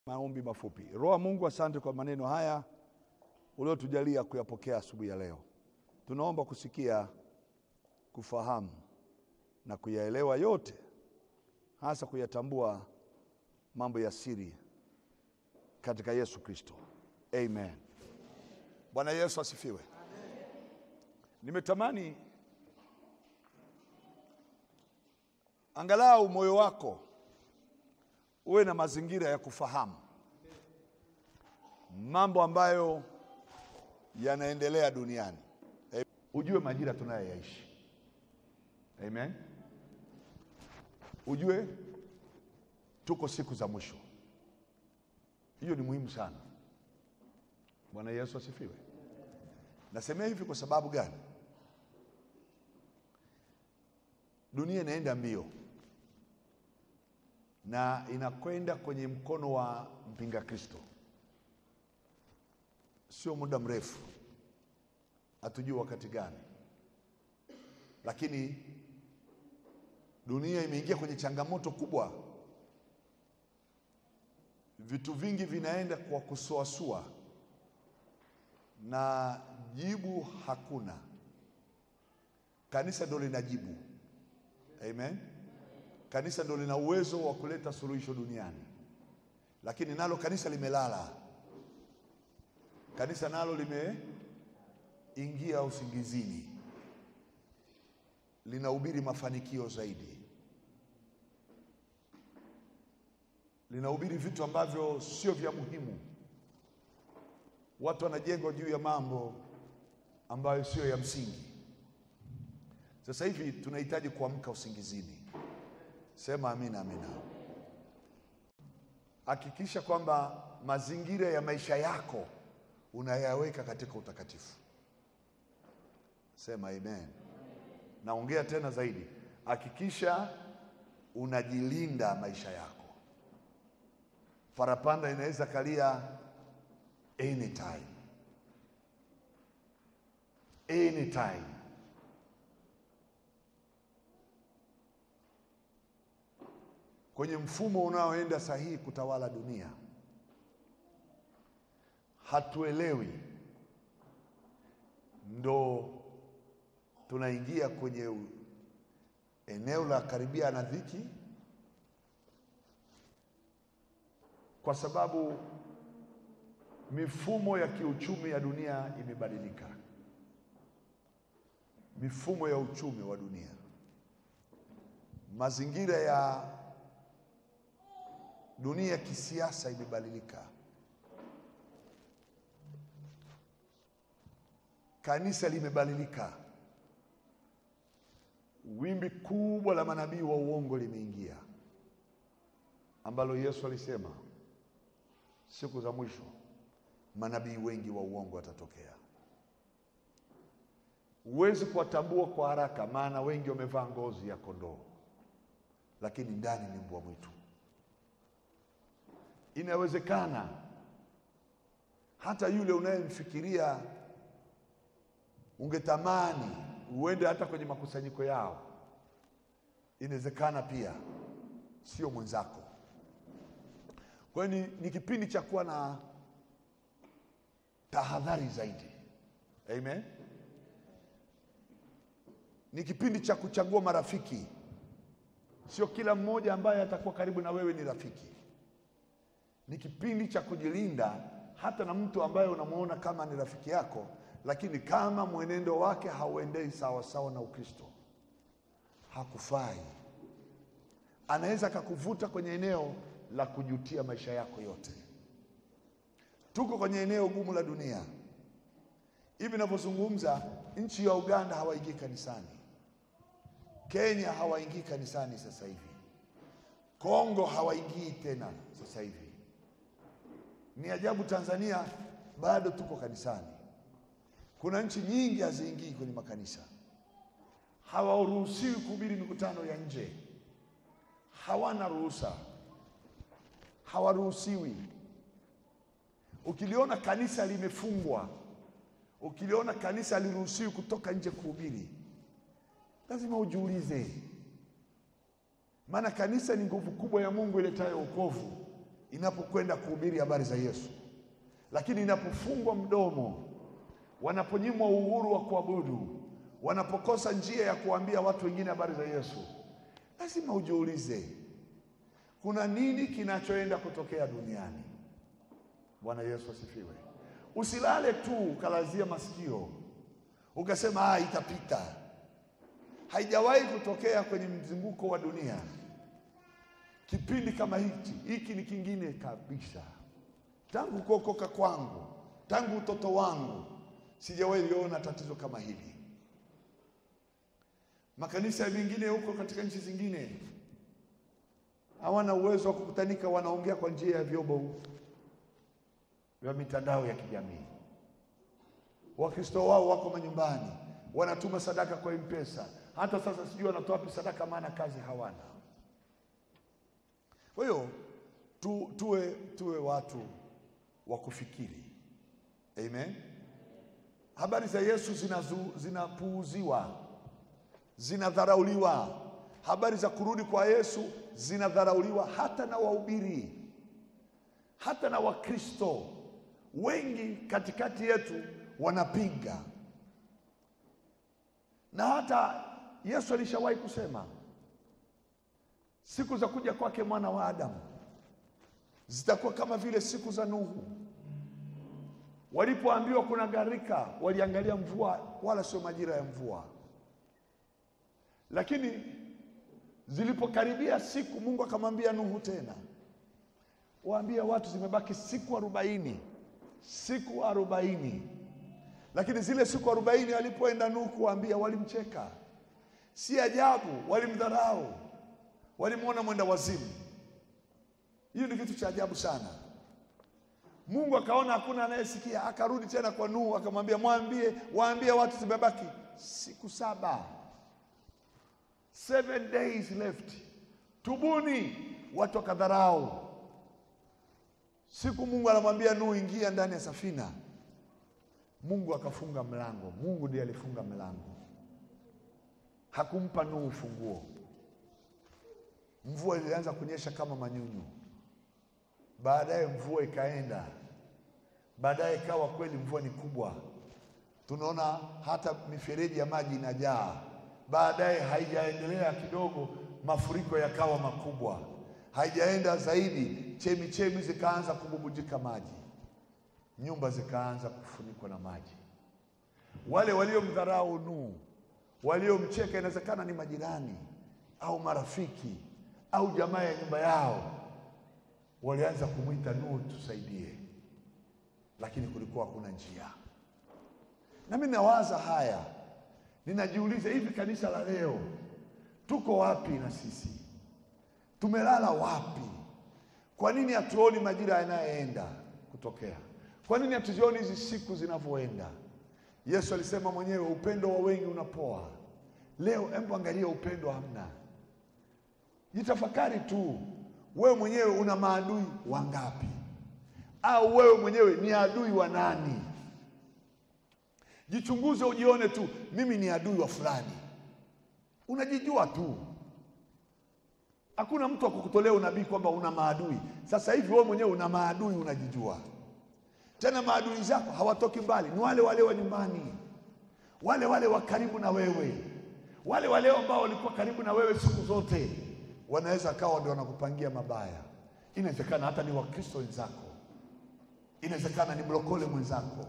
Maombi mafupi. Roho wa Mungu, asante kwa maneno haya uliotujalia kuyapokea asubuhi ya leo. Tunaomba kusikia, kufahamu na kuyaelewa yote, hasa kuyatambua mambo ya siri katika Yesu Kristo. Amen. Bwana Yesu asifiwe. Nimetamani angalau moyo wako uwe na mazingira ya kufahamu mambo ambayo yanaendelea duniani. Eh, Ujue majira tunayoyaishi. Amen. Ujue tuko siku za mwisho. Hiyo ni muhimu sana. Bwana Yesu asifiwe. Nasemea hivi kwa sababu gani? Dunia inaenda mbio na inakwenda kwenye mkono wa mpinga Kristo. Sio muda mrefu, hatujui wakati gani, lakini dunia imeingia kwenye changamoto kubwa. Vitu vingi vinaenda kwa kusuasua na jibu hakuna. Kanisa ndo linajibu. Amen. Kanisa ndo lina uwezo wa kuleta suluhisho duniani, lakini nalo kanisa limelala. Kanisa nalo limeingia usingizini, linahubiri mafanikio zaidi, linahubiri vitu ambavyo sio vya muhimu. Watu wanajengwa juu ya mambo ambayo sio ya msingi. Sasa hivi tunahitaji kuamka usingizini. Sema amina, amina. Hakikisha kwamba mazingira ya maisha yako unayaweka katika utakatifu. Sema amen. Naongea tena zaidi, hakikisha unajilinda maisha yako. Parapanda inaweza kalia anytime, anytime. Kwenye mfumo unaoenda sahihi kutawala dunia, hatuelewi, ndo tunaingia kwenye u- eneo la karibia na dhiki, kwa sababu mifumo ya kiuchumi ya dunia imebadilika. Mifumo ya uchumi wa dunia, mazingira ya dunia ya kisiasa imebadilika. Kanisa limebadilika. Wimbi kubwa la manabii wa uongo limeingia, ambalo Yesu alisema siku za mwisho manabii wengi wa uongo watatokea. Huwezi kuwatambua kwa haraka, maana wengi wamevaa ngozi ya kondoo, lakini ndani ni mbwa mwitu. Inawezekana hata yule unayemfikiria ungetamani uende hata kwenye makusanyiko yao, inawezekana pia sio mwenzako. Kwa hiyo ni, ni kipindi cha kuwa na tahadhari zaidi. Amen. Ni kipindi cha kuchagua marafiki. Sio kila mmoja ambaye atakuwa karibu na wewe ni rafiki. Ni kipindi cha kujilinda hata na mtu ambaye unamwona kama ni rafiki yako, lakini kama mwenendo wake hauendei sawa sawa na Ukristo, hakufai. Anaweza akakuvuta kwenye eneo la kujutia maisha yako yote. Tuko kwenye eneo gumu la dunia. Hivi ninavyozungumza, nchi ya Uganda hawaingii kanisani, Kenya hawaingii kanisani sasa hivi, Kongo hawaingii tena sasa hivi. Ni ajabu, Tanzania bado tuko kanisani. Kuna nchi nyingi haziingii kwenye makanisa, hawaruhusiwi kuhubiri mikutano ya nje, hawana ruhusa, hawaruhusiwi. Ukiliona kanisa limefungwa, ukiliona kanisa haliruhusiwi kutoka nje kuhubiri, lazima ujiulize, maana kanisa ni nguvu kubwa ya Mungu iletayo wokovu. inapokwenda kuhubiri habari za Yesu, lakini inapofungwa mdomo, wanaponyimwa uhuru wa kuabudu, wanapokosa njia ya kuambia watu wengine habari za Yesu, lazima ujiulize kuna nini kinachoenda kutokea duniani. Bwana Yesu asifiwe. Usilale tu ukalazia masikio ukasema ah, itapita. Haijawahi kutokea kwenye mzunguko wa dunia kipindi kama hiki. Hiki ni kingine kabisa. Tangu kuokoka kwangu, tangu utoto wangu, sijawahi liona tatizo kama hili. Makanisa mengine huko katika nchi zingine hawana uwezo wa kukutanika, wanaongea kwa njia ya vyombo vya mitandao ya kijamii. Wakristo wao wako manyumbani, wanatuma sadaka kwa M-Pesa. Hata sasa sijui wanatoa wapi sadaka, maana kazi hawana. Kwa hiyo tu, tuwe, tuwe watu wa kufikiri. Amen. Habari za Yesu zinazu- zinapuuziwa, zinadharauliwa. Habari za kurudi kwa Yesu zinadharauliwa hata na wahubiri, hata na Wakristo wengi katikati yetu wanapinga, na hata Yesu alishawahi kusema siku za kuja kwake mwana wa Adamu zitakuwa kama vile siku za Nuhu. Walipoambiwa kuna gharika, waliangalia mvua, wala sio majira ya mvua. Lakini zilipokaribia siku, Mungu akamwambia Nuhu tena, waambie watu zimebaki siku arobaini, siku arobaini. Lakini zile siku arobaini alipoenda Nuhu kuwaambia, walimcheka. Si ajabu, walimdharau, walimwona mwenda wazimu. Hiyo ni kitu cha ajabu sana. Mungu akaona hakuna anayesikia, akarudi tena kwa Nuhu akamwambia, mwambie, waambie watu zimebaki siku saba, seven days left, tubuni. Watu wakadharau. Siku Mungu anamwambia Nuhu, ingia ndani ya safina, Mungu akafunga mlango. Mungu ndiye alifunga mlango, hakumpa Nuhu funguo. Mvua ilianza kunyesha kama manyunyu, baadaye mvua ikaenda, baadaye ikawa kweli mvua ni kubwa, tunaona hata mifereji ya maji inajaa. Baadaye haijaendelea kidogo, mafuriko yakawa makubwa, haijaenda zaidi, chemi chemi zikaanza kububujika maji, nyumba zikaanza kufunikwa na maji. Wale waliomdharau Nuhu, waliomcheka, inawezekana ni majirani au marafiki au jamaa ya nyumba yao, walianza kumwita Nuhu, tusaidie, lakini kulikuwa hakuna njia. Na mimi nawaza haya, ninajiuliza, hivi kanisa la leo tuko wapi? Na sisi tumelala wapi? Kwa nini hatuoni majira yanayoenda kutokea? Kwa nini hatuzioni hizi siku zinavyoenda? Yesu alisema mwenyewe, upendo wa wengi unapoa. Leo hebu angalia, upendo hamna. Jitafakari tu wewe mwenyewe, una maadui wangapi? Au wewe mwenyewe ni adui wa nani? Jichunguze, ujione tu, mimi ni adui wa fulani. Unajijua tu, hakuna mtu akukutolea unabii kwamba una maadui. Sasa hivi wewe mwenyewe una maadui, unajijua. Tena maadui zako hawatoki mbali, ni wale wale wa nyumbani, wale wale wa karibu na wewe, wale wale ambao walikuwa karibu na wewe siku zote wanaweza kawa ndio wanakupangia mabaya. Inawezekana hata ni Wakristo wenzako, inawezekana ni mlokole mwenzako.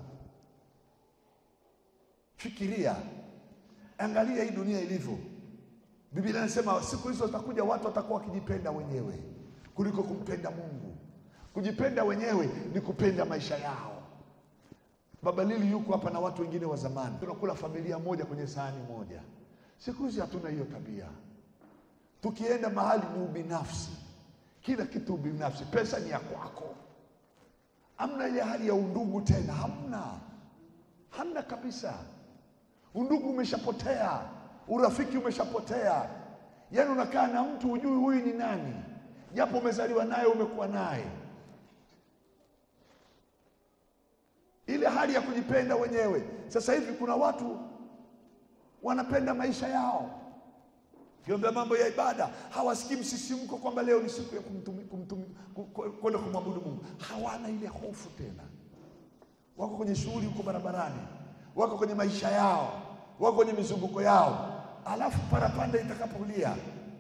Fikiria, angalia hii dunia ilivyo. Biblia inasema siku hizo zitakuja, watu watakuwa wakijipenda wenyewe kuliko kumpenda Mungu. Kujipenda wenyewe ni kupenda maisha yao. Baba Lili yuko hapa na watu wengine wa zamani, tunakula familia moja kwenye sahani moja. Siku hizi hatuna hiyo tabia. Tukienda mahali ni ubinafsi, kila kitu ubinafsi, pesa ni ya kwako. Hamna ile hali ya undugu tena, hamna, hamna kabisa. Undugu umeshapotea, urafiki umeshapotea. Yaani unakaa na mtu hujui huyu ni nani, japo umezaliwa naye, umekuwa naye. Ile hali ya kujipenda wenyewe. Sasa hivi kuna watu wanapenda maisha yao Kiomba mambo ya ibada hawasikii msisimko kwamba leo ni siku ya kumtumi, kumtumi, kwenda kumwabudu Mungu, hawana ile hofu tena. Wako kwenye shughuli huko barabarani, wako kwenye maisha yao, wako kwenye mizunguko yao, alafu parapanda itakapolia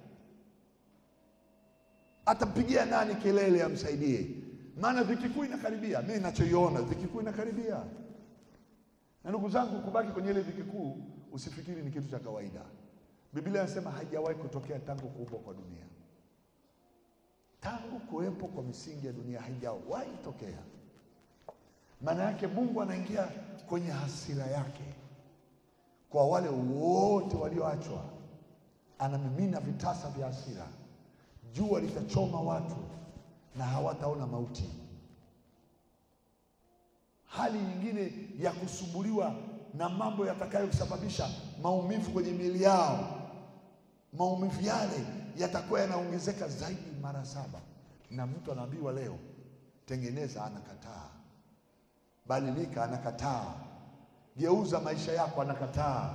atampigia nani kelele amsaidie? Maana dhiki kuu inakaribia. Mimi ninachoiona dhiki kuu inakaribia, na ndugu zangu, kubaki kwenye ile dhiki kuu usifikiri ni kitu cha kawaida. Biblia inasema haijawahi kutokea tangu kuumbwa kwa dunia, tangu kuwepo kwa misingi ya dunia haijawahi tokea. Maana yake Mungu anaingia kwenye hasira yake kwa wale wote walioachwa, anamimina vitasa vya hasira jua litachoma watu na hawataona mauti. Hali nyingine ya kusumbuliwa na mambo yatakayosababisha maumivu kwenye miili yao, maumivu yale yatakuwa yanaongezeka zaidi mara saba, na mtu anaambiwa leo, tengeneza, anakataa. Badilika, anakataa. Geuza maisha yako, anakataa.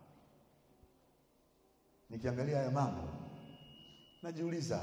Nikiangalia haya mambo najiuliza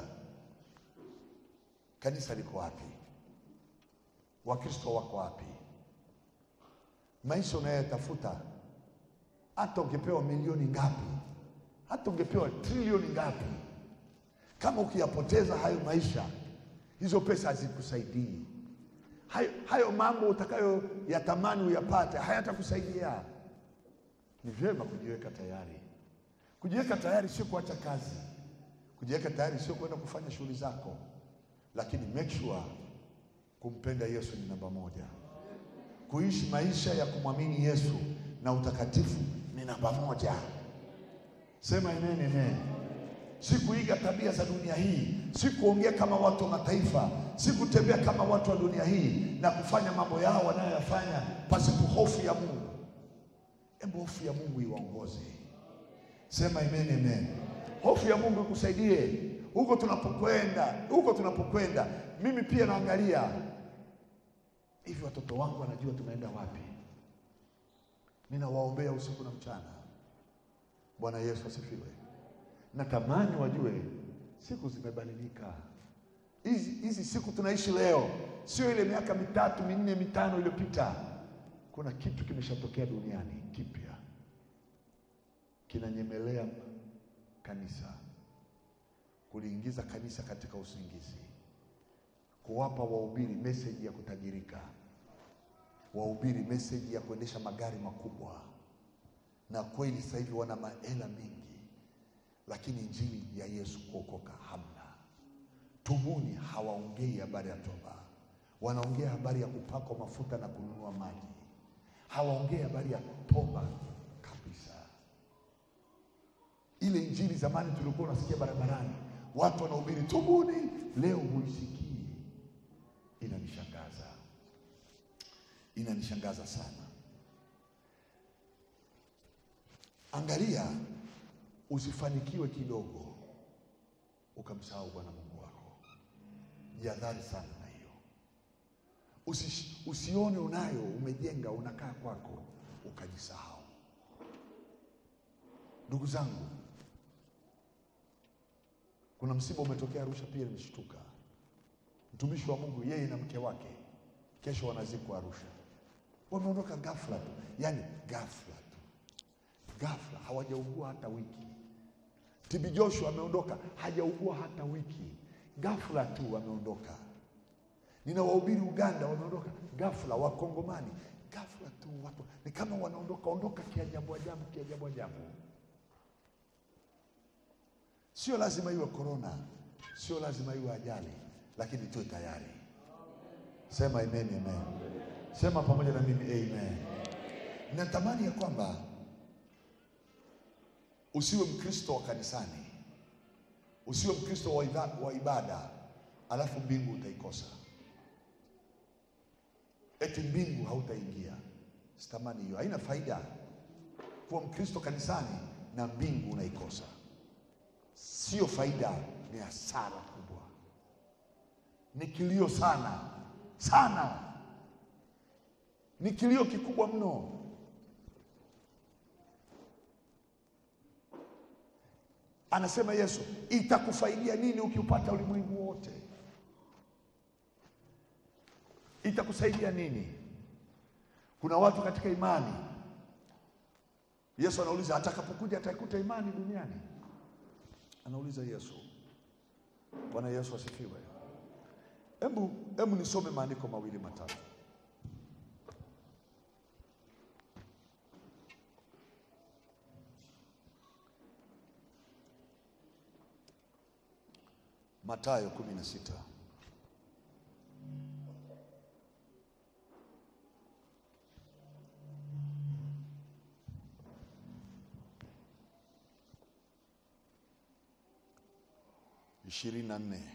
kanisa liko wapi? Wakristo wako wapi? Maisha unayotafuta, hata ungepewa milioni ngapi, hata ungepewa trilioni ngapi, kama ukiyapoteza hayo maisha, hizo pesa hazikusaidii. Hayo, hayo mambo utakayo yatamani uyapate hayatakusaidia. Ni vyema kujiweka tayari. Kujiweka tayari sio kuacha kazi kujiweka tayari sio kwenda kufanya shughuli zako, lakini make sure kumpenda Yesu ni namba moja. Kuishi maisha ya kumwamini Yesu na utakatifu ni namba moja. Sema amen, amen. Si kuiga tabia za dunia hii, si kuongea kama watu wa mataifa, si kutembea kama watu wa dunia hii na kufanya mambo yao wanayoyafanya pasipo hofu ya Mungu. Hebu hofu ya Mungu iwaongoze. Sema amen, amen. Hofu ya Mungu ikusaidie huko tunapokwenda, huko tunapokwenda. Mimi pia naangalia hivi, watoto wangu wanajua tunaenda wapi. Ninawaombea usiku na mchana. Bwana Yesu asifiwe. Natamani wajue siku zimebadilika. Hizi hizi siku tunaishi leo sio ile miaka mitatu minne mitano iliyopita. Kuna kitu kimeshatokea duniani kipya, kinanyemelea kanisa kuliingiza kanisa katika usingizi, kuwapa wahubiri meseji ya kutajirika, wahubiri meseji ya kuendesha magari makubwa, na kweli sasa hivi wana mahela mengi, lakini injili ya Yesu kuokoka hamna. Tubuni hawaongei habari ya toba, wanaongea habari ya kupakwa mafuta na kununua maji, hawaongei habari ya toba kabisa. Ile injili zamani tulikuwa unasikia barabarani watu wanahubiri tubuni, leo huisikii. Inanishangaza, inanishangaza sana. Angalia, usifanikiwe kidogo ukamsahau Bwana Mungu wako. Jihadhari sana na hiyo. Usi, usione unayo umejenga unakaa kwako ukajisahau. Ndugu zangu, kuna msiba umetokea Arusha, pia nimeshtuka. Mtumishi wa Mungu yeye na mke wake kesho wanazikwa Arusha, wameondoka ghafla tu, yaani ghafla tu, ghafla, hawajaugua hata wiki. TB Joshua ameondoka, hajaugua hata wiki, ghafla tu wameondoka. Nina wahubiri Uganda wameondoka ghafla, Wakongomani ghafla tu, watu ni kama wanaondoka ondoka kiajabu ajabu, kiajabu ajabu. Sio lazima iwe korona, sio lazima iwe ajali, lakini tuwe tayari. Sema amen, amen. Sema pamoja na mimi amen. Natamani ya kwamba usiwe Mkristo wa kanisani, usiwe Mkristo wa ibada, wa ibada alafu mbingu utaikosa, eti mbingu hautaingia. Sitamani hiyo, haina faida kuwa Mkristo kanisani na mbingu unaikosa. Sio faida, ni hasara kubwa, ni kilio sana sana, ni kilio kikubwa mno. Anasema Yesu, itakufaidia nini ukiupata ulimwengu wote? itakusaidia nini? Kuna watu katika imani, Yesu anauliza atakapokuja ataikuta imani duniani? Anauliza Yesu. Bwana Yesu asifiwe. Hebu hebu nisome maandiko mawili matatu. Mathayo kumi na sita. ishirini na nne.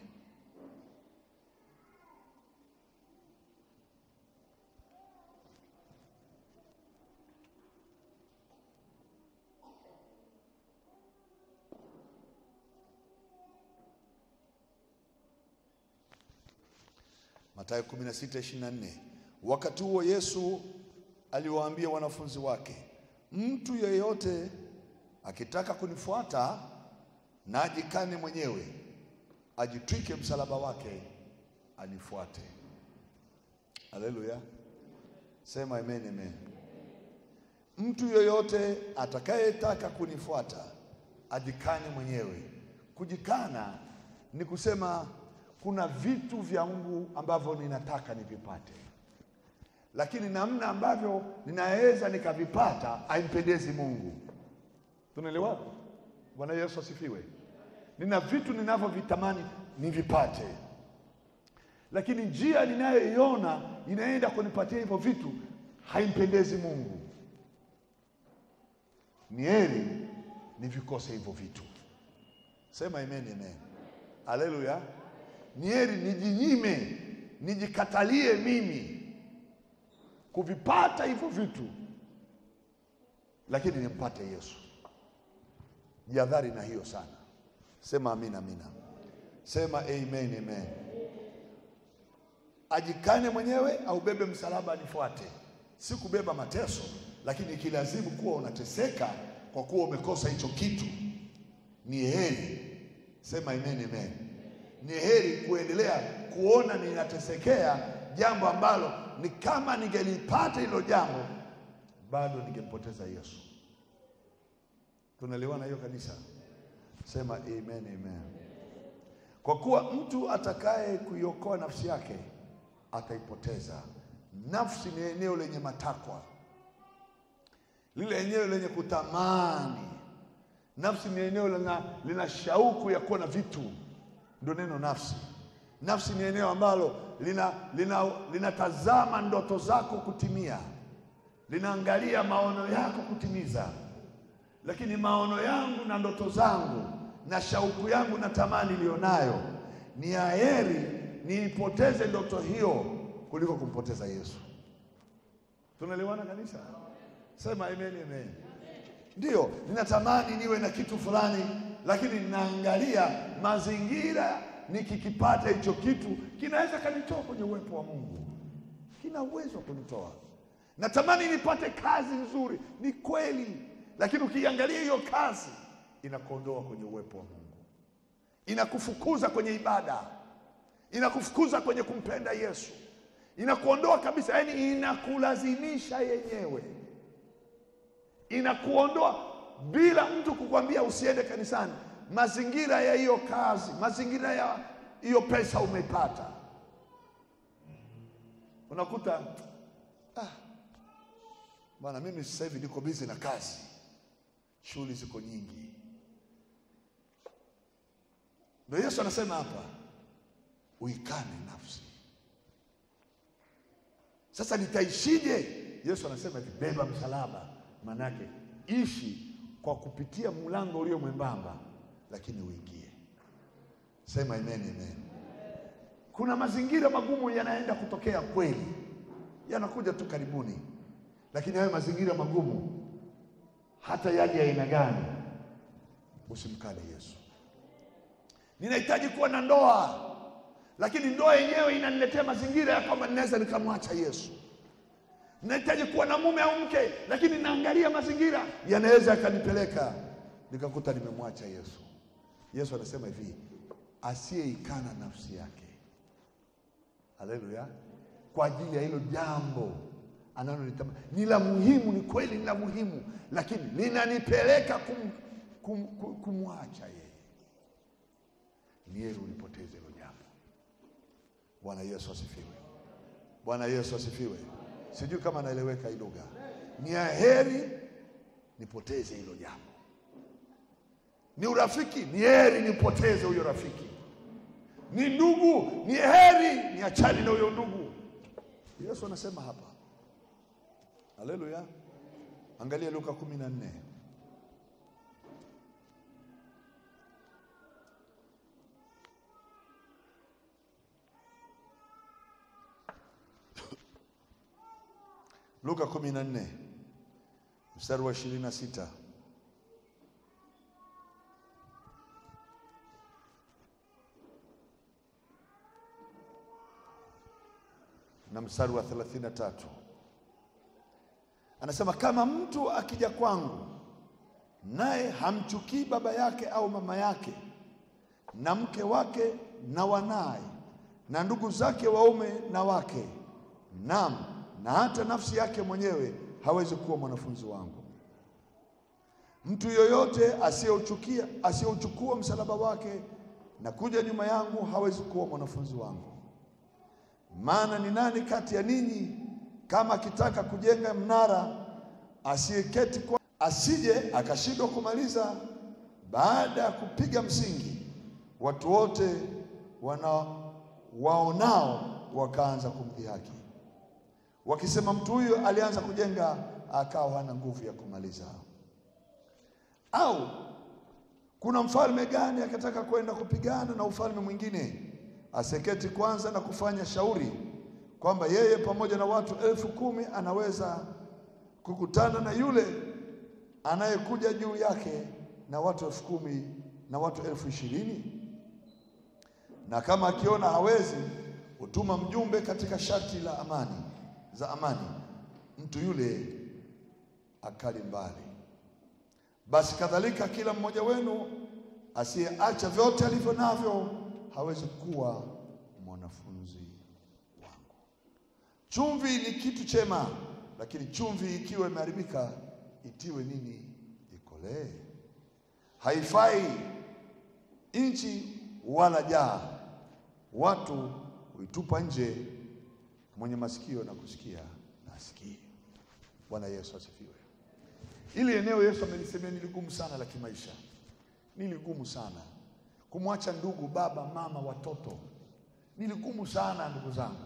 Mathayo 16:24. Wakati huo Yesu aliwaambia wanafunzi wake, mtu yeyote akitaka kunifuata na ajikane mwenyewe, ajitwike msalaba wake, anifuate. Haleluya, sema amen, amen. Mtu yeyote atakayetaka kunifuata ajikane mwenyewe. Kujikana ni kusema kuna vitu vya Mungu ambavyo ninataka nivipate, lakini namna ambavyo ninaweza nikavipata haimpendezi Mungu. Tunaelewa? Bwana Yesu asifiwe. Nina vitu ninavyovitamani nivipate, lakini njia ninayoiona inaenda kunipatia hivyo vitu haimpendezi Mungu. Ni heri nivikose hivyo vitu. Sema amen, amen. Haleluya. Ni heri nijinyime, nijikatalie mimi kuvipata hivyo vitu, lakini nimpate Yesu. Jihadhari na hiyo sana. Sema amina, amina. Sema amen, amen. Ajikane mwenyewe au bebe msalaba anifuate, si kubeba mateso, lakini ikilazimu kuwa unateseka kwa kuwa umekosa hicho kitu, ni heri. Sema amen, amen. Ni heri kuendelea kuona ninatesekea jambo ambalo ni kama ningelipata hilo jambo bado ningempoteza Yesu. Tunaelewana hiyo kanisa? Sema amen, amen. Kwa kuwa mtu atakaye kuiokoa nafsi yake ataipoteza. Nafsi ni eneo lenye matakwa, lile eneo lenye kutamani. Nafsi ni eneo lina, lina shauku ya kuwa na vitu, ndio neno nafsi. Nafsi ni eneo ambalo linatazama lina, lina ndoto zako kutimia, linaangalia maono yako kutimiza. Lakini maono yangu na ndoto zangu na shauku yangu na tamani iliyonayo ni ya heri niipoteze ndoto hiyo kuliko kumpoteza Yesu. Tunaelewana kanisa? Sema amen, amen. Ndiyo, ninatamani niwe na kitu fulani, lakini ninaangalia mazingira, nikikipata hicho kitu kinaweza kanitoa kwenye uwepo wa Mungu, kina uwezo wa kunitoa. Natamani nipate kazi nzuri, ni kweli, lakini ukiangalia hiyo kazi inakuondoa kwenye uwepo wa Mungu, inakufukuza kwenye ibada, inakufukuza kwenye kumpenda Yesu, inakuondoa kabisa, yaani inakulazimisha yenyewe, inakuondoa bila mtu kukwambia usiende kanisani. Mazingira ya hiyo kazi, mazingira ya hiyo pesa umepata, unakuta ah, bwana, mimi sasa hivi niko busy na kazi, shughuli ziko nyingi. Ndio Yesu anasema hapa, uikane nafsi. Sasa nitaishije? Yesu anasema hivi, beba msalaba. Maanake ishi kwa kupitia mlango ulio mwembamba, lakini uingie. Sema amen, amen. Kuna mazingira magumu yanaenda kutokea kweli, yanakuja tu karibuni, lakini hayo mazingira magumu, hata yaje aina gani, usimkane Yesu. Ninahitaji kuwa na ndoa, lakini ndoa yenyewe inaniletea mazingira ya kwamba ninaweza nikamwacha Yesu. Ninahitaji kuwa na mume au mke, lakini naangalia mazingira yanaweza yakanipeleka nikakuta nimemwacha Yesu. Yesu anasema hivi, asiyeikana nafsi yake, haleluya, kwa ajili ya hilo jambo analolitamani. Ni la muhimu, ni kweli, ni la muhimu, lakini linanipeleka kum, kum, kum, kumwacha yeye. Ni heri ulipoteze hilo jambo. Bwana Yesu asifiwe. Bwana Yesu asifiwe. Sijui kama naeleweka hii lugha. Ni heri nipoteze hilo jambo. Ni urafiki, ni heri nipoteze huyo rafiki. Ni ndugu, ni heri niachane na huyo ndugu. Yesu anasema hapa. Haleluya. Angalia Luka kumi na nne. Luka kumi na nne mstari wa ishirini na sita na mstari wa thelathini na tatu anasema, kama mtu akija kwangu naye hamchukii baba yake au mama yake na mke wake na wanaye na ndugu zake waume na wake, naam na hata nafsi yake mwenyewe, hawezi kuwa mwanafunzi wangu. Mtu yoyote asiyeuchukia asiyeuchukua msalaba wake na kuja nyuma yangu hawezi kuwa mwanafunzi wangu. Maana ni nani kati ya ninyi kama akitaka kujenga mnara asiyeketi kwa asije akashindwa kumaliza baada ya kupiga msingi, watu wote wana waonao wakaanza kumdhihaki wakisema, mtu huyo alianza kujenga akawa hana nguvu ya kumaliza. Au kuna mfalme gani akataka kwenda kupigana na ufalme mwingine aseketi kwanza na kufanya shauri kwamba yeye pamoja na watu elfu kumi anaweza kukutana na yule anayekuja juu yake na watu elfu kumi na watu elfu ishirini na kama akiona hawezi, hutuma mjumbe katika sharti la amani za amani, mtu yule akali mbali. Basi kadhalika kila mmoja wenu asiyeacha vyote alivyo navyo hawezi kuwa mwanafunzi wangu. Chumvi ni kitu chema, lakini chumvi ikiwa imeharibika itiwe nini? Ikolee. Haifai nchi wala jaa, watu huitupa nje. Mwenye masikio na kusikia na asikie. Bwana Yesu asifiwe. Hili eneo Yesu amelisemea ni ligumu sana la kimaisha, ni ligumu sana kumwacha ndugu, baba, mama, watoto, ni ligumu sana ndugu zangu.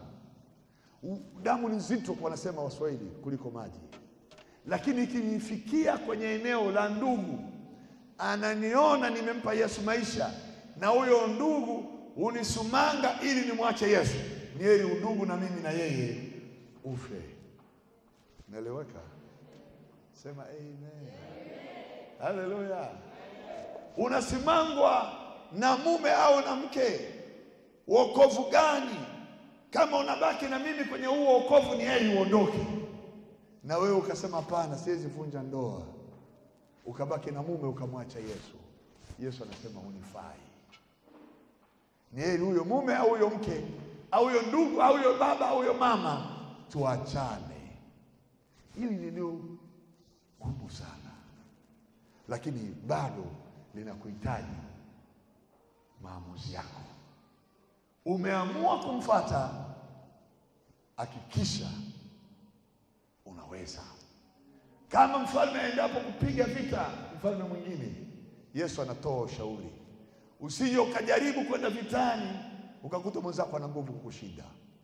Damu ni nzito, wanasema Waswahili, kuliko maji. Lakini ikinifikia kwenye eneo la ndugu, ananiona nimempa Yesu maisha, na huyo ndugu unisumanga ili nimwache Yesu, ni heri undugu na mimi na yeye ufe. Naeleweka? Sema amen. Haleluya. Unasimangwa na mume au na mke, wokovu gani? Kama unabaki na mimi kwenye huo wokovu, ni heri uondoke. Na wewe ukasema hapana, siwezi vunja ndoa, ukabaki na mume ukamwacha Yesu. Yesu anasema hunifai. Ni heri huyo mume au huyo mke au huyo ndugu au huyo baba au huyo mama, tuachane. Hili ni eneo gumu sana, lakini bado linakuhitaji maamuzi yako. Umeamua kumfata, hakikisha unaweza. Kama mfalme aendapo kupiga vita mfalme mwingine, Yesu anatoa ushauri, usije ukajaribu kwenda vitani ukakuta mwenzako ana nguvu kukushinda.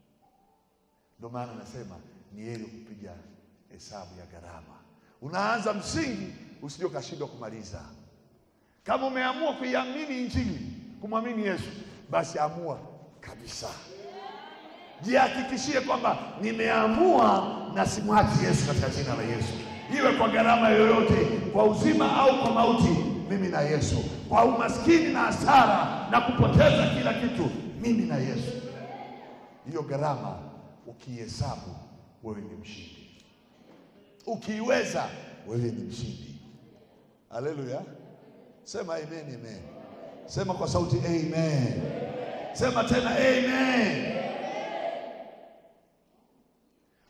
Ndio maana anasema ni heri kupiga hesabu ya gharama. Unaanza msingi, usije ukashindwa kumaliza. Kama umeamua kuiamini Injili, kumwamini Yesu, basi amua kabisa, jihakikishie kwamba nimeamua na simwachi Yesu katika jina la Yesu, iwe kwa gharama yoyote, kwa uzima au kwa mauti, mimi na Yesu, kwa umaskini na hasara na kupoteza kila kitu, mimi na Yesu. Hiyo gharama ukihesabu, wewe ni mshindi. Ukiiweza, wewe ni mshindi. Haleluya! Sema amen, amen. Sema kwa sauti amen. Sema tena amen.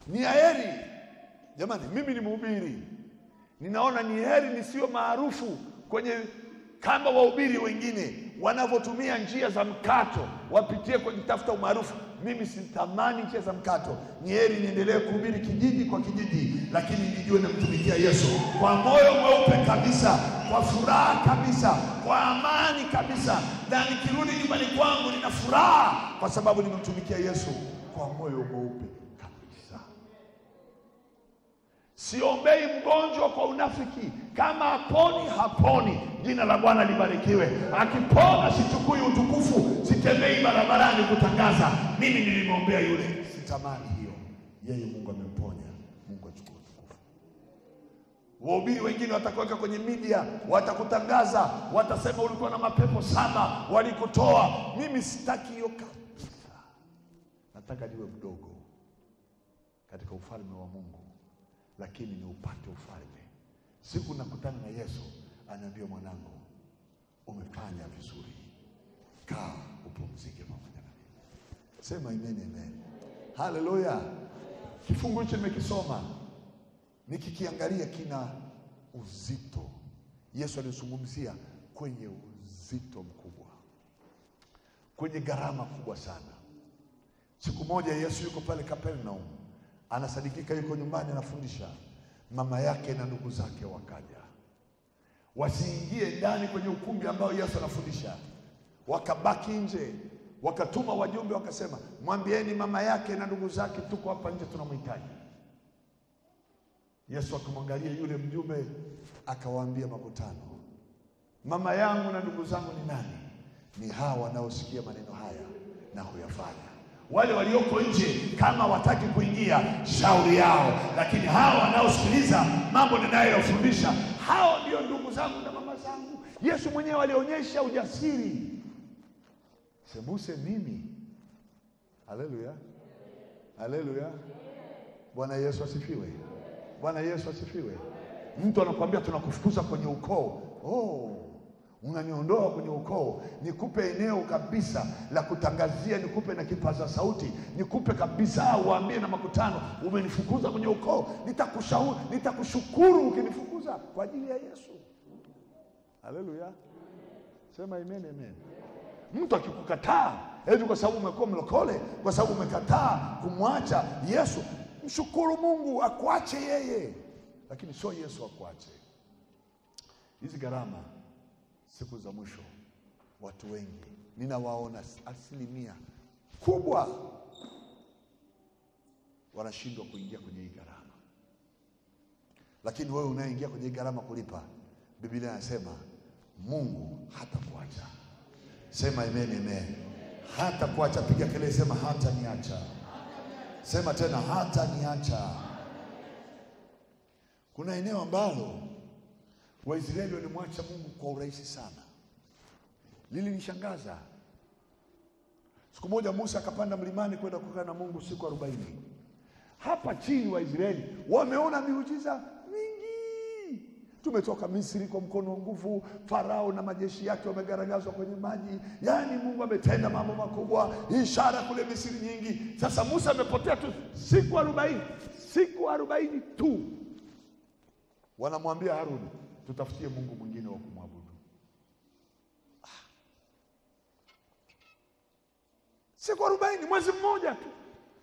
Ni heri jamani, mimi ni mhubiri, ninaona ni heri nisiwe maarufu kwenye kama wahubiri wengine wanavyotumia njia za mkato wapitie kujitafuta umaarufu. Mimi sitamani njia za mkato, ni heri niendelee kuhubiri kijiji kwa kijiji, lakini nijue namtumikia Yesu kwa moyo mweupe kabisa, kwa furaha kabisa, kwa amani kabisa, na nikirudi nyumbani kwangu nina furaha kwa sababu nimemtumikia Yesu kwa moyo mweupe kabisa. Siombei mgonjwa kwa unafiki. Kama haponi, haponi. Jina la Bwana libarikiwe. Akipona, sichukui utukufu, sitembei barabarani kutangaza mimi nilimwombea yule. Sitamani hiyo. Yeye Mungu amemponya, Mungu achukue utukufu. Wahubiri wengine watakuweka kwenye media, watakutangaza, watasema ulikuwa na mapepo saba walikutoa. Mimi sitaki hiyo kabisa. Nataka niwe mdogo katika ufalme wa Mungu lakini ni upate ufalme. Siku nakutana na Yesu, anaambia mwanangu, umefanya vizuri, kaa upumzike pamoja na mimi. Sema amen, amen, haleluya. Kifungu hicho nimekisoma, nikikiangalia kina uzito. Yesu alizungumzia kwenye uzito mkubwa, kwenye gharama kubwa sana. Siku moja Yesu yuko pale Kapernaum anasadikika yuko nyumbani anafundisha. Mama yake na ndugu zake wakaja, wasiingie ndani kwenye ukumbi ambao Yesu anafundisha, wakabaki nje. Wakatuma wajumbe wakasema, mwambieni mama yake na ndugu zake tuko hapa nje, tunamhitaji. Yesu akamwangalia yule mjumbe, akawaambia makutano, mama yangu na ndugu zangu ni nani? Ni hawa wanaosikia maneno haya na huyafanya wale walioko nje kama wataki kuingia, shauri yao, lakini hawa wanaosikiliza mambo ninayofundisha, hao ndio ndugu zangu na mama zangu. Yesu mwenyewe alionyesha ujasiri, sembuse mimi. Haleluya, haleluya! Bwana Yesu asifiwe, Bwana Yesu asifiwe. Mtu anakuambia tunakufukuza kwenye ukoo, oh unaniondoa kwenye ukoo, nikupe eneo kabisa la kutangazia, nikupe na kipaza sauti, nikupe kabisa, uambie na makutano, umenifukuza kwenye ukoo. Nitakushauri, nitakushukuru ukinifukuza kwa ajili ya Yesu. Haleluya, sema amen, amen. Mtu akikukataa eti kwa sababu umekuwa mlokole, kwa sababu umekataa kumwacha Yesu, mshukuru Mungu akuache yeye, lakini sio Yesu akuache. Hizi gharama siku za mwisho, watu wengi ninawaona, asilimia kubwa wanashindwa kuingia kwenye hii gharama. Lakini wewe unayeingia kwenye hii gharama kulipa, Biblia inasema Mungu hatakuacha. Sema amen, amen. Hatakuacha. Piga kelele, sema hataniacha. Sema tena, hataniacha. Kuna eneo ambalo Waisraeli walimwacha Mungu kwa urahisi sana, lilinishangaza. Siku moja Musa akapanda mlimani kwenda kukaa na Mungu siku arobaini. Hapa chini Waisraeli wameona miujiza mingi, tumetoka Misri kwa mkono wa nguvu, Farao na majeshi yake wamegaragazwa kwenye maji, yaani Mungu ametenda mambo makubwa, ishara kule Misri nyingi. Sasa Musa amepotea tu siku arobaini, siku arobaini tu. Wanamwambia Haruni, tutafutie Mungu mwingine wa kumwabudu. Ah. Siku arobaini, mwezi mmoja tu,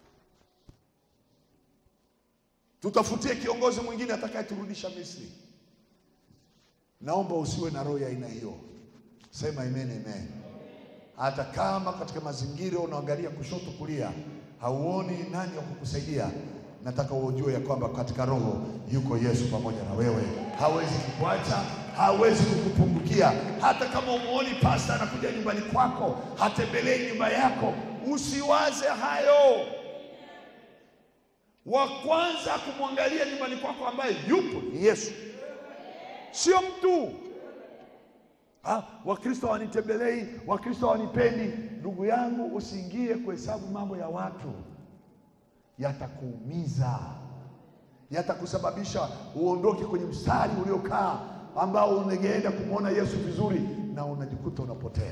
tutafutie kiongozi mwingine atakayeturudisha Misri. Naomba usiwe na roho ya aina hiyo. Sema amen, amen. Hata kama katika mazingira unaangalia kushoto kulia, hauoni nani wa kukusaidia nataka ujue ya kwamba katika roho yuko Yesu pamoja na wewe. Hawezi kukuacha, hawezi kukupungukia. Hata kama umuoni pasta anakuja nyumbani kwako, hatembelei nyumba yako, usiwaze hayo. Wa kwanza kumwangalia nyumbani kwako ambaye yupo ni Yesu, sio mtu. Ah, Wakristo hawanitembelei, Wakristo hawanipendi. Ndugu yangu, usiingie kuhesabu mambo ya watu yatakuumiza, yatakusababisha uondoke kwenye mstari uliokaa ambao ungeenda kumwona Yesu vizuri, na unajikuta unapotea.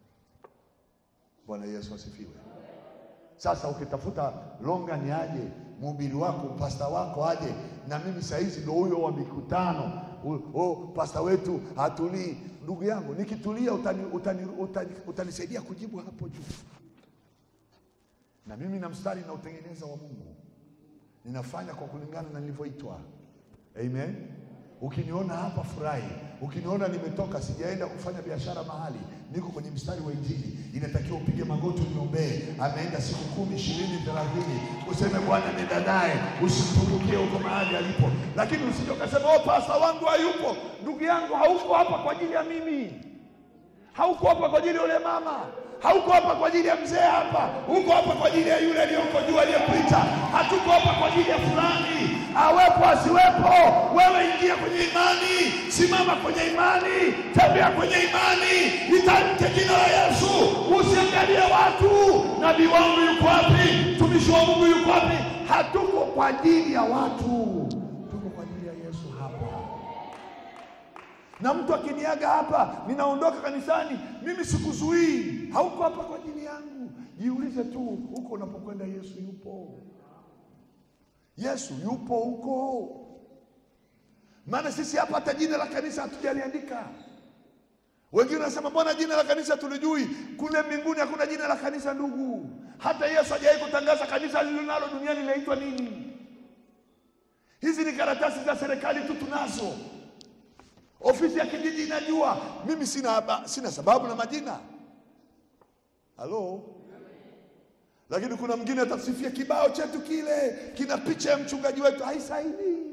Bwana Yesu asifiwe. Sasa ukitafuta longa ni aje, mhubiri wako pasta wako aje, na mimi saizi ndo huyo wa mikutano U- oh, pasta wetu hatulii. Ndugu yangu, nikitulia utani, utani, utani, utanisaidia kujibu hapo juu, na mimi na mstari na utengeneza wa Mungu ninafanya kwa kulingana na nilivyoitwa. Amen. Ukiniona hapa furahi, ukiniona nimetoka sijaenda kufanya biashara mahali, niko kwenye mstari wa Injili, inatakiwa upige magoti uniombee. Ameenda siku kumi, ishirini, thelathini, useme Bwana nenda naye, usimpungukie huko mahali alipo. Lakini usije ukasema oh, pasta wangu hayupo. Ndugu yangu, hauko hapa kwa ajili ya mimi, hauko hapa kwa ajili ya yule mama, hauko hapa kwa ajili ya mzee hapa, uko hapa kwa ajili ya yule aliyoko juu aliyekuita. Hatuko hapa kwa ajili ya fulani, awepo asiwepo. Wewe ingia kwenye imani, simama kwenye imani, tembea kwenye imani, litamke jina la Yesu, usiangalie watu. Nabii wangu yuko wapi? Mtumishi wa Mungu yuko wapi? Hatuko kwa ajili ya watu, tuko kwa ajili ya Yesu hapa na mtu akiniaga hapa, ninaondoka kanisani, mimi sikuzuii. Hauko hapa kwa ajili yangu. Jiulize tu, huko unapokwenda Yesu yupo? Yesu yupo huko? Maana sisi hapa hata jina la kanisa hatujaliandika. Wengine wanasema mbona jina la kanisa tulijui? Kule mbinguni hakuna jina la kanisa, ndugu. Hata Yesu hajawahi kutangaza kanisa lililonalo duniani linaitwa nini. Hizi ni karatasi za serikali tu tunazo. Ofisi ya kijiji inajua. Mimi sina, haba- sina sababu na majina. Halo, lakini kuna mwingine atasifia kibao chetu kile kina picha ya mchungaji wetu, haisaidii.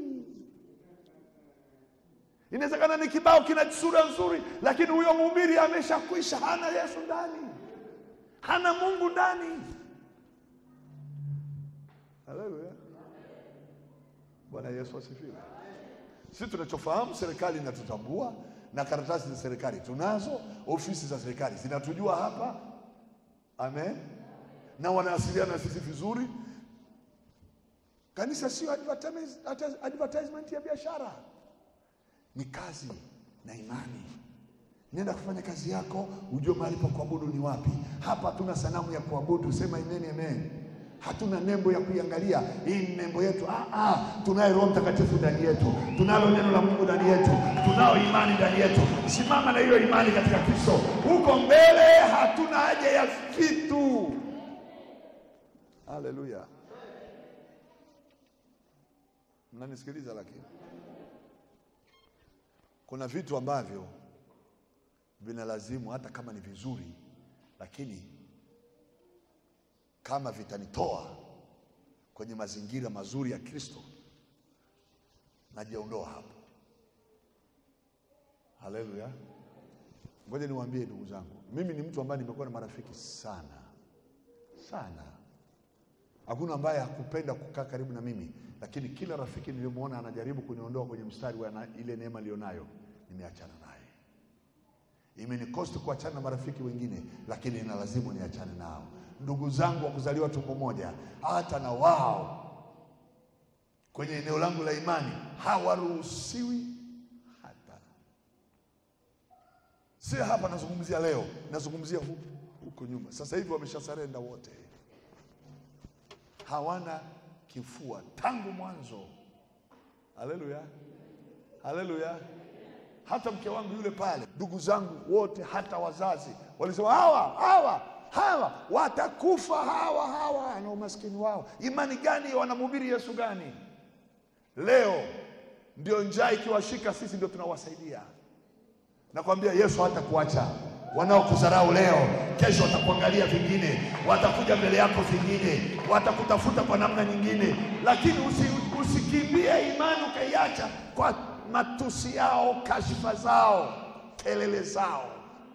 Inawezekana ni kibao kina sura nzuri, lakini huyo mhubiri ameshakwisha, hana Yesu ndani, hana Mungu ndani. Haleluya, Bwana Yesu asifiwe. Sisi tunachofahamu serikali inatutambua na karatasi za serikali tunazo, ofisi za serikali zinatujua hapa, amen, na wanawasiliana na sisi vizuri. Kanisa sio advertise- advertisement ya biashara, ni kazi na imani. Nenda kufanya kazi yako, ujue mahali pa kuabudu ni wapi. Hapa hatuna sanamu ya kuabudu, sema amen, amen. Hatuna nembo ya kuiangalia, hii ni nembo yetu. Ah, ah, tunaye Roho Mtakatifu ndani yetu, tunalo neno la Mungu ndani yetu, tunao imani ndani yetu. Simama na hiyo imani katika Kristo. Huko mbele hatuna haja ya vitu. Haleluya, mnanisikiliza? Lakini kuna vitu ambavyo vinalazimu hata kama ni vizuri, lakini kama vitanitoa kwenye mazingira mazuri ya Kristo, najiondoa hapo. Haleluya! Ngoja niwaambie ndugu zangu, mimi ni mtu ambaye nimekuwa na marafiki sana sana. Hakuna ambaye hakupenda kukaa karibu na mimi, lakini kila rafiki niliyomwona anajaribu kuniondoa kwenye mstari wa na, ile neema niliyonayo, nimeachana naye. Imenikosti kuachana na marafiki wengine, lakini ina lazimu niachane nao. Ndugu zangu wa kuzaliwa tumbo moja, hata na wao kwenye eneo langu la imani hawaruhusiwi hata. Si hapa nazungumzia leo, nazungumzia huko huko nyuma. Sasa hivi wameshasarenda wote, hawana kifua tangu mwanzo. Haleluya, haleluya. Hata mke wangu yule pale, ndugu zangu wote, hata wazazi walisema hawa hawa hawa watakufa hawa hawa, na umaskini wao. Imani gani? Wanamhubiri Yesu gani? Leo ndio njaa ikiwashika, sisi ndio tunawasaidia. Nakwambia Yesu hatakuacha. Wanaokudharau leo, kesho watakuangalia vingine, watakuja mbele yako vingine, watakutafuta kwa namna nyingine, lakini usi, usikimbie imani ukaiacha kwa matusi yao, kashifa zao, kelele zao.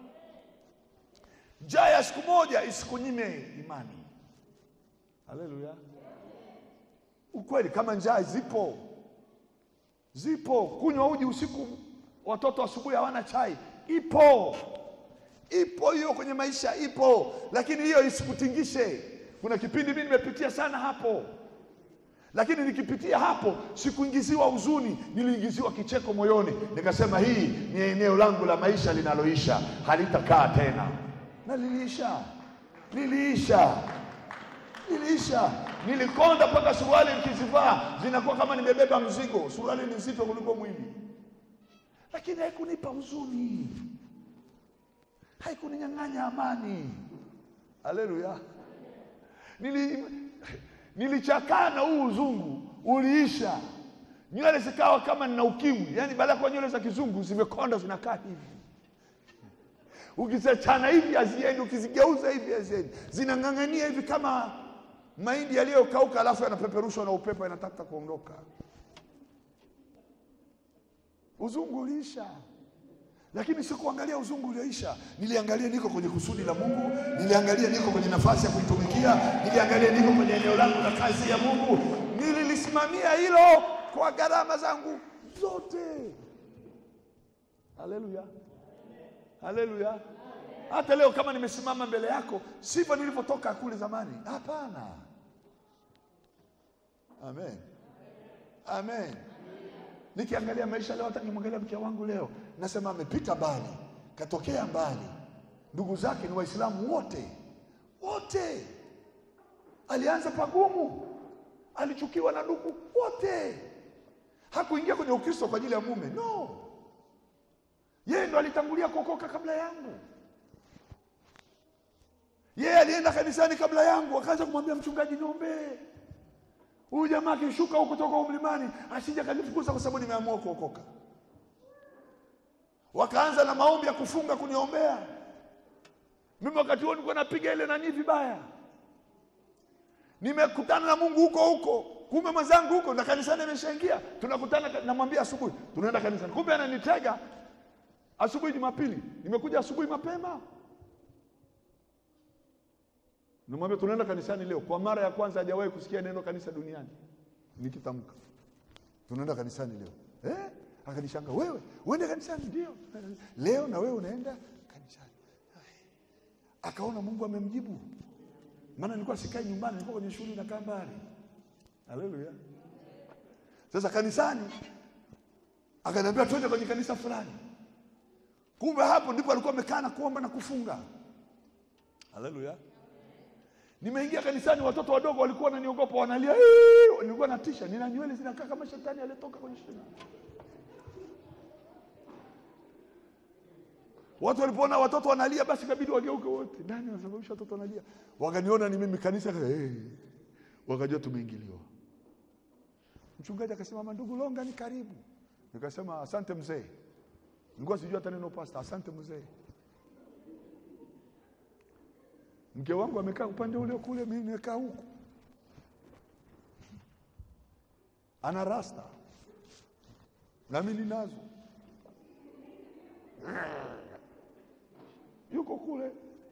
Njaa ya siku moja isikunyime imani. Haleluya! Ukweli, kama njaa zipo, zipo. Kunywa uji usiku, watoto asubuhi hawana chai, ipo, ipo hiyo kwenye maisha, ipo, lakini hiyo isikutingishe. Kuna kipindi mimi nimepitia sana hapo, lakini nikipitia hapo sikuingiziwa huzuni, niliingiziwa kicheko moyoni. Nikasema hii ni eneo langu la maisha linaloisha, halitakaa tena na liliisha, liliisha, iliisha. Nilikonda mpaka suruali nikizivaa zinakuwa kama nimebeba mzigo. Suruali ni nzito kuliko mwili, lakini haikunipa huzuni, haikuninyang'anya amani. Haleluya! Nili, nilichakaa na huu uzungu uliisha, nywele zikawa kama nina ukimwi, yaani baada ya kuwa nywele za kizungu zimekonda zinakaa hivi ukiziachana hivi haziendi, ukizigeuza hivi haziendi, zinang'ang'ania hivi kama mahindi yaliyokauka, alafu yanapeperushwa na upepo, yanataka kuondoka. Uzungu uliisha, lakini sikuangalia uzungu ulioisha. Niliangalia niko kwenye kusudi la Mungu, niliangalia niko kwenye nafasi ya kuitumikia, niliangalia niko kwenye eneo langu la kazi ya Mungu. Nililisimamia hilo kwa gharama zangu zote. Haleluya! Haleluya! Hata leo kama nimesimama mbele yako, sivyo nilivyotoka kule zamani. Hapana. Amen, amen. Nikiangalia maisha leo, hata nikimwangalia mke wangu leo, nasema amepita mbali, katokea mbali. Ndugu zake ni Waislamu wote wote. Alianza pagumu, alichukiwa na ndugu wote, hakuingia kwenye Ukristo kwa ajili ya mume, no yeye ndo alitangulia kuokoka kabla yangu. Yeye alienda kanisani kabla yangu, akaanza kumwambia mchungaji, niombee huyu jamaa akishuka huku kutoka umlimani asije kanifukuza kwa sababu nimeamua kuokoka. Wakaanza na maombi ya kufunga kuniombea mimi. Wakati huo nilikuwa napiga ile nani vibaya, nimekutana na Mungu huko huko, kumbe mwenzangu huko na kanisani ameshaingia. Tunakutana, namwambia asubuhi tunaenda kanisani, kumbe ananitega asubuhi Jumapili, nimekuja asubuhi mapema, nimwambia tunaenda kanisani leo. Kwa mara ya kwanza hajawahi kusikia neno kanisa duniani nikitamka tunaenda kanisani leo eh? Akanishanga, wewe uende kanisani? Ndio, leo na wewe unaenda kanisani. Akaona Mungu amemjibu, maana nilikuwa sikai nyumbani, nilikuwa kwenye shughuli na kambari. Haleluya! Sasa kanisani, akaniambia twende kwenye kanisa fulani Kumbe hapo ndipo alikuwa amekaa na kuomba na kufunga. Haleluya! Nimeingia kanisani, watoto wadogo walikuwa wananiogopa, wanalia, nilikuwa natisha, nina nywele zinakaa kama shetani aliyetoka kwenye shina. Watu walipoona watoto wanalia, basi kabidi wageuke wote. Nani anasababisha watoto wanalia? Wakaniona ni mimi, kanisa hey. Wakajua tumeingiliwa. Mchungaji akasema, ndugu Longa ni karibu. Nikasema asante mzee Nilikuwa sijui hata neno pasta. Asante mzee. Mke wangu amekaa upande ule kule, mimi nimekaa huku, ana rasta na mimi ninazo, yuko kule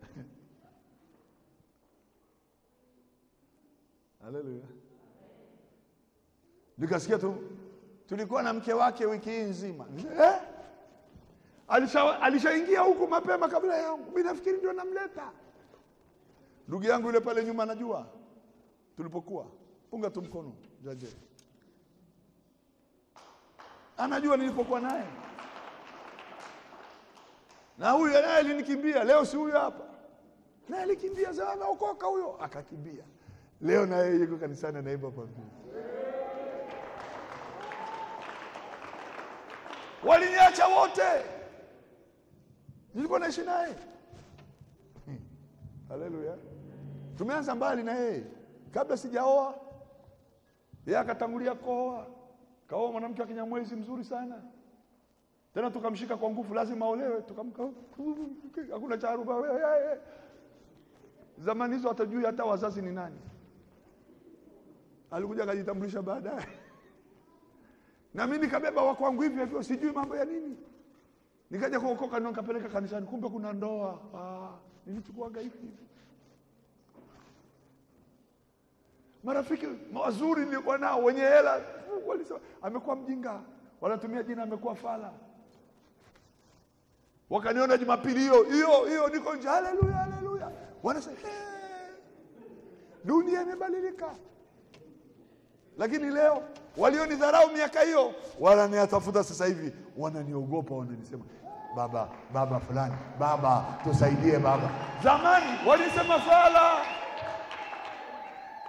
Haleluya! Nikasikia tu, tulikuwa na mke wake wiki hii nzima eh? Alishaingia alisha huku mapema kabla yangu, mimi nafikiri ndio namleta ndugu yangu yule pale nyuma, anajua tulipokuwa, punga tu mkono jaje, anajua nilipokuwa naye, na huyu naye alinikimbia. Leo si huyu hapa, naye alikimbia, sasa ameokoka huyo, akakimbia. Leo naye yuko kanisani anaimba pambili. Waliniacha wote nilikuwa naishi naye hmm. Haleluya, tumeanza mbali na yeye kabla sijaoa. Yeye akatangulia kuoa, kaoa mwanamke wa Kinyamwezi mzuri sana tena, tukamshika kwa nguvu, lazima aolewe, tukamka hakuna cha aruba. Zamani hizo hatajui hata wazazi ni nani. Alikuja akajitambulisha baadaye, na mimi nikabeba wa kwangu hivyo hivyo, sijui mambo ya nini nikaja kuokoka ndio nikapeleka kanisani, kumbe kuna ndoa. Ah, nilichukuaga hivi hivi. Marafiki wazuri nilikuwa nao wenye hela, walisema amekuwa mjinga, wanatumia jina amekuwa fala. Wakaniona Jumapili hiyo hiyo hiyo niko nje, haleluya haleluya, wanasema hey, dunia imebadilika. Lakini leo walionidharau miaka hiyo wananiatafuta sasa hivi, wananiogopa, wananisema baba baba fulani, baba tusaidie baba. Zamani walisema fala,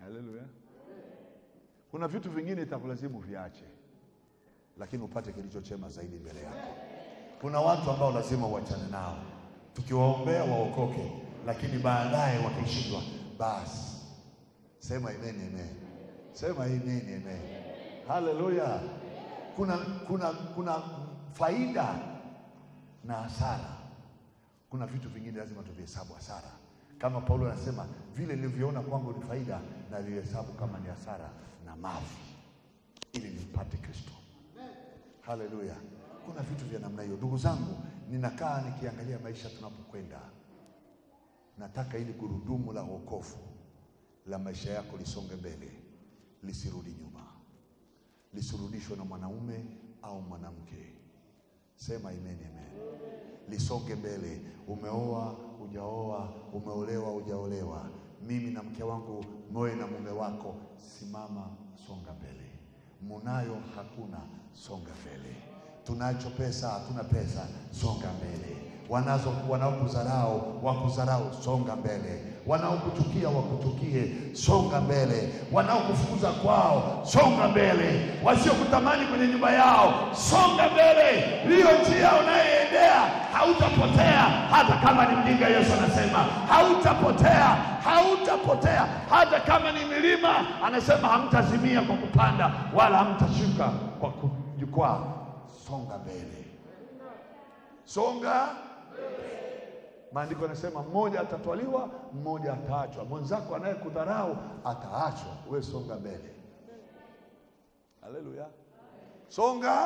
Haleluya. Kuna vitu vingine itakulazimu viache, lakini upate kilicho chema zaidi mbele yako. Kuna watu ambao lazima uachane nao, tukiwaombea waokoke, lakini baadaye wakishindwa, basi sema amen, amen. Sema amen, amen. Haleluya. Kuna, kuna, kuna faida na hasara. Kuna vitu vingine lazima tuvihesabu hasara, kama Paulo anasema vile nilivyoona kwangu ni faida na vihesabu kama ni hasara na mavi, ili nimpate Kristo. Haleluya. Kuna vitu vya namna hiyo, ndugu zangu. Ninakaa nikiangalia maisha tunapokwenda, nataka ili gurudumu la wokovu la maisha yako lisonge mbele, lisirudi nyuma, lisirudishwe na mwanaume au mwanamke. Sema amen, amen. Lisonge mbele. Umeoa hujaoa, umeolewa hujaolewa, mimi na mke wangu, moe na mume wako, simama, songa mbele. Munayo hakuna, songa mbele. Tunacho pesa, hatuna pesa, songa mbele. Wanazo wanaokudharau wakudharau, songa mbele. Wanaokuchukia wakuchukie, songa mbele. Wanaokufukuza kwao, songa mbele. Wasiokutamani kwenye nyumba yao, songa mbele. Hiyo njia unayoendea hautapotea, hata kama ni mjinga. Yesu anasema hautapotea, hautapotea. Hata kama ni milima, anasema hamtazimia kwa kupanda, wala hamtashuka kwa kujikwaa. Songa mbele, songa Maandiko yanasema mmoja atatwaliwa, mmoja ataachwa. Mwenzako anayekudharau ataachwa, we songa mbele. Haleluya, songa,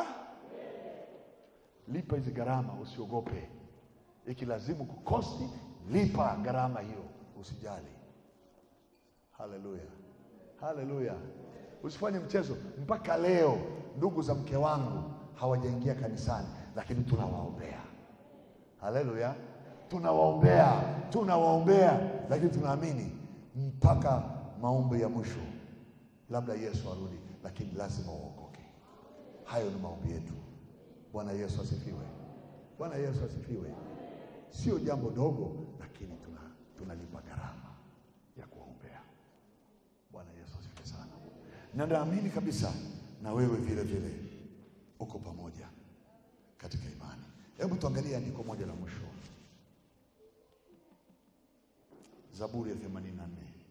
lipa hizi gharama, usiogope. Ikilazimu kukosti, lipa gharama hiyo, usijali. Haleluya, haleluya, usifanye mchezo. Mpaka leo ndugu za mke wangu hawajaingia kanisani, lakini tunawaombea. Haleluya tunawaombea tunawaombea, lakini tunaamini mpaka maombi ya mwisho, labda Yesu arudi, lakini lazima uokoke. Hayo ni maombi yetu. Bwana Yesu asifiwe! Bwana Yesu asifiwe! Sio jambo dogo, lakini tuna tunalipa gharama ya kuwaombea. Bwana Yesu asifiwe sana, na naamini kabisa na wewe vile vile uko pamoja katika imani. Hebu tuangalie andiko moja la mwisho Zaburi ya 84.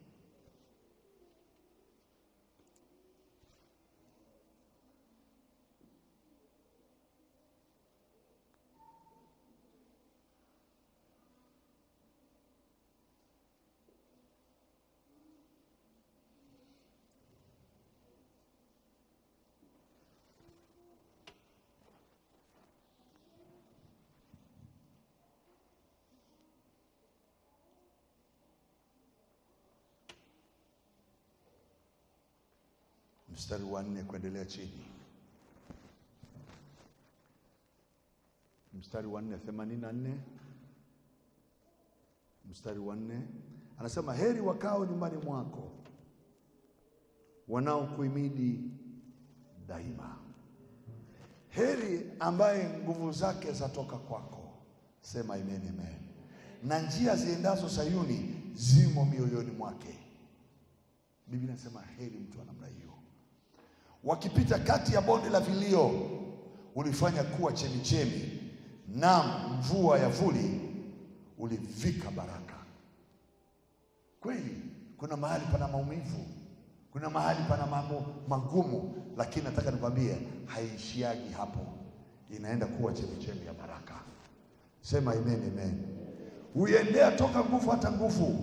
Mstari wa nne kuendelea chini, mstari wa nne themanini na nne mstari wa nne anasema, heri wakao nyumbani mwako wanaokuhimidi daima, heri ambaye nguvu zake zatoka kwako. Sema amen, amen. Na njia ziendazo Sayuni zimo mioyoni mwake. Biblia inasema heri mtu wa namna hiyo wakipita kati ya bonde la vilio, ulifanya kuwa chemichemi, naam mvua ya vuli ulivika baraka. Kweli kuna mahali pana maumivu, kuna mahali pana mambo magumu, lakini nataka nikwambie haishiagi hapo, inaenda kuwa chemichemi ya baraka. Sema amen, amen. Huiendea toka nguvu hata nguvu,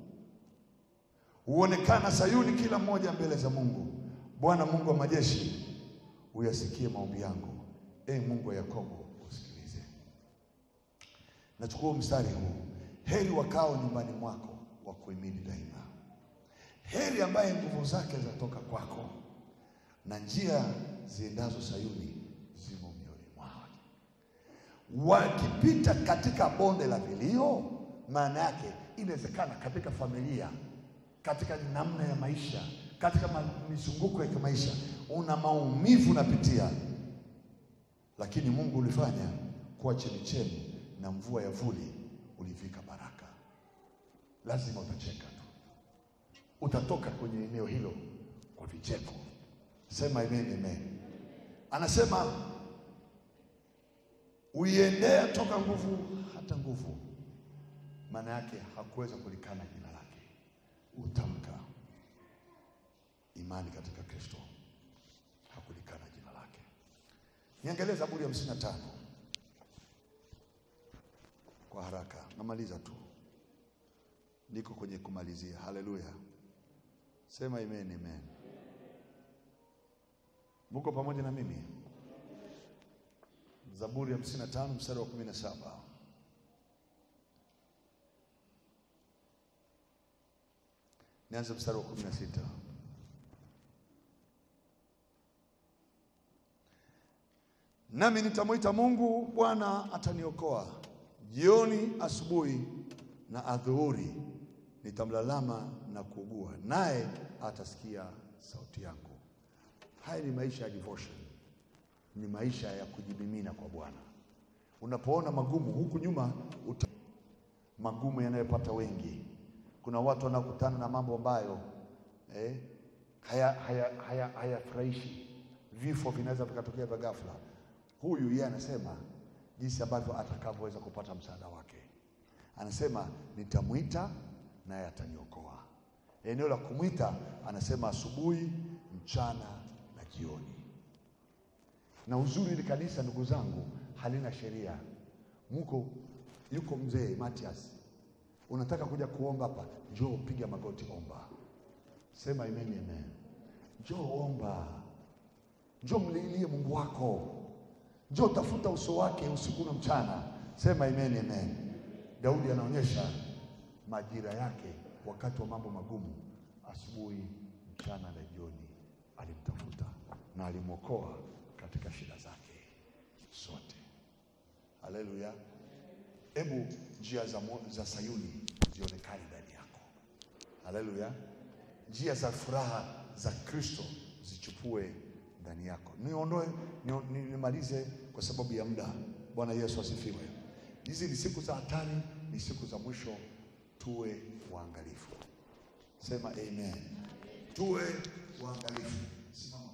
huonekana Sayuni kila mmoja mbele za Mungu. Bwana Mungu wa majeshi uyasikie maombi yangu, e Mungu wa Yakobo usikilize. Nachukua mstari huu, heri wakao nyumbani mwako wa kuhimidi daima, heri ambaye nguvu zake zatoka kwako, na njia ziendazo Sayuni zimo mioyoni mwao. Wakipita katika bonde la vilio, maana yake inawezekana katika familia, katika namna ya maisha katika mizunguko ya kimaisha una maumivu unapitia, lakini Mungu ulifanya kuwa chemichemi na mvua ya vuli ulivika baraka. Lazima utacheka tu, utatoka kwenye eneo hilo kwa vicheko. Sema amen, amen. Anasema uiendea toka nguvu hata nguvu, maana yake hakuweza kulikana jina lake. Utamka imani katika Kristo, hakulikana jina lake. Niangalie Zaburi ya hamsini na tano kwa haraka, namaliza tu, niko kwenye kumalizia. Haleluya, sema amen, amen. Muko pamoja na mimi? Zaburi ya hamsini na tano mstari wa kumi na saba nianze mstari wa kumi na sita nami nitamwita Mungu, Bwana ataniokoa. Jioni, asubuhi na adhuhuri nitamlalama na kuugua, naye atasikia sauti yangu. Haya ni maisha ya devotion, ni maisha ya kujimimina kwa Bwana. Unapoona magumu huku nyuma uta... magumu yanayopata wengi, kuna watu wanaokutana na mambo ambayo eh, hayafurahishi haya, haya, haya vifo vinaweza vikatokea vya ghafla. Huyu yeye anasema jinsi ambavyo atakavyoweza kupata msaada wake. Anasema nitamwita naye ataniokoa. Eneo la kumwita anasema asubuhi, mchana na jioni. Na uzuri ni kanisa, ndugu zangu, halina sheria. Muko yuko mzee Matias, unataka kuja kuomba hapa, njoo piga magoti, omba, sema amen, amen. Njoo omba, njoo mlilie Mungu wako Njoo tafuta uso wake usiku na mchana, sema amen, amen. Daudi anaonyesha majira yake wakati wa mambo magumu, asubuhi, mchana na jioni alimtafuta na alimwokoa katika shida zake zote. Haleluya! Hebu njia za, za Sayuni zionekane ndani yako. Haleluya! Njia za furaha za Kristo zichupue ndani yako. Niondoe nimalize kwa sababu ya muda. Bwana Yesu asifiwe. Hizi ni siku za hatari, ni siku za mwisho. Tuwe waangalifu. Sema amen. Tuwe waangalifu. Simama.